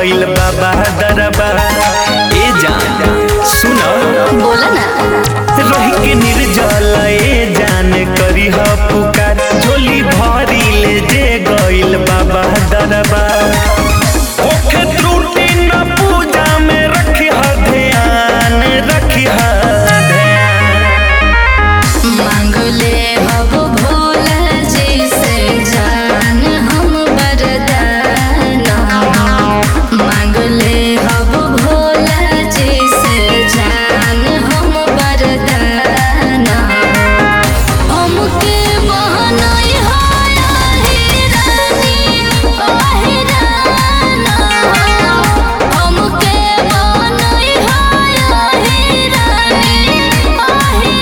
गइल बाबा दरबा ए जान सुन बोला ना रही के निर्जल ए जान करी ह पुकार झोली भरी ले जे गइल बाबा दरबा ओखे त्रुटि न पूजा में रखी ह ध्यान रखी ह ध्यान मांगले हब भोला जी से जान हम वरदान मांगले हब भोला जी से जान हम वरदान हमके बहनई हाय आही रानी आही राना हमके बहनई हाय आही रानी आही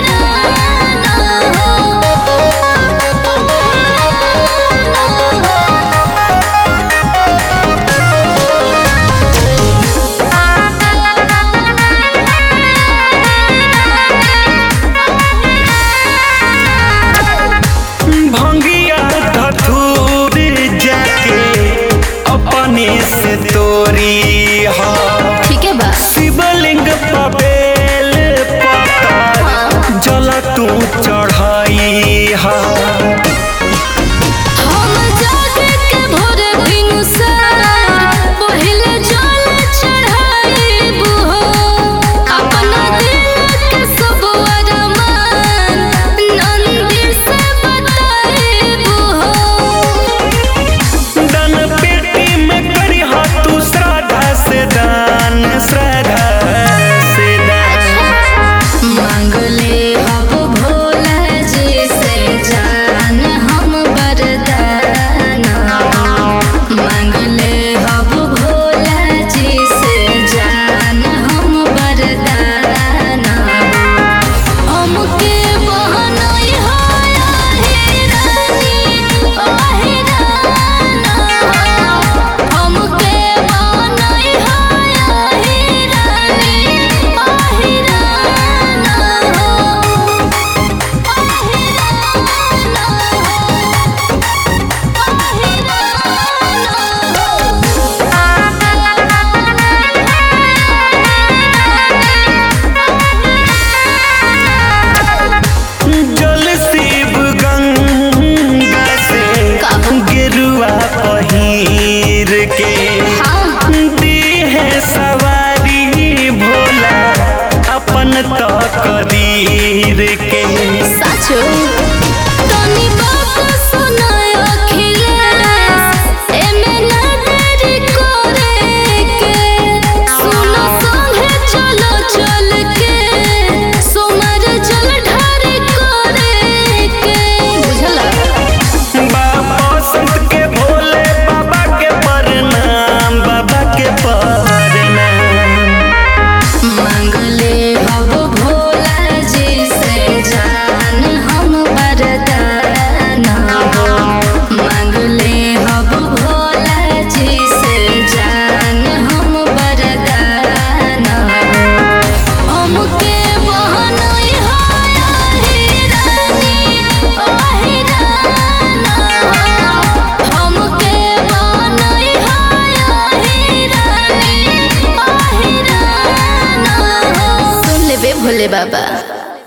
भंगिया धथूर जाके अपने से तोरी हा ठीक है बा शिवलिंग पबेल पतर जल तू चढ़ाई हा हम जागे के भोरे भिनुसार पहिले जल चढ़ाईबू हो अपना दिल के सब अरमान नंदी से बताईबू हो दान पेटी में करी हा तू श्रद्धा से दान श्रद्धा से दान मांगले हब भोला जी से जान हम वरदान मांगले हब भोला जी से जान हम वरदान हमके बहनई हाय आही रानी आही राना हमके बहनई हाय आही रानी आही राना आही जल शिव गंगा से गेरुआ पहिर के हाँ दी है सवारी भोला अपन तो कदीर के साचो तनी बात सुनाय अखिलेश एमे ना देरी करे के सुनो संगे चलो चल के सोमर जल ढारी करे के बुझला बाबा संत के भोले बाबा के प्रणाम बाबा के प्रणाम मांगले हब भोला जी से जान हम वरदान मांगले हब भोला जी से जान हम वरदान हमके बहनई हाय आही रानी आही राना हमके बहनई हाय आही रानी आही राना सुन लेबे भोले बाबा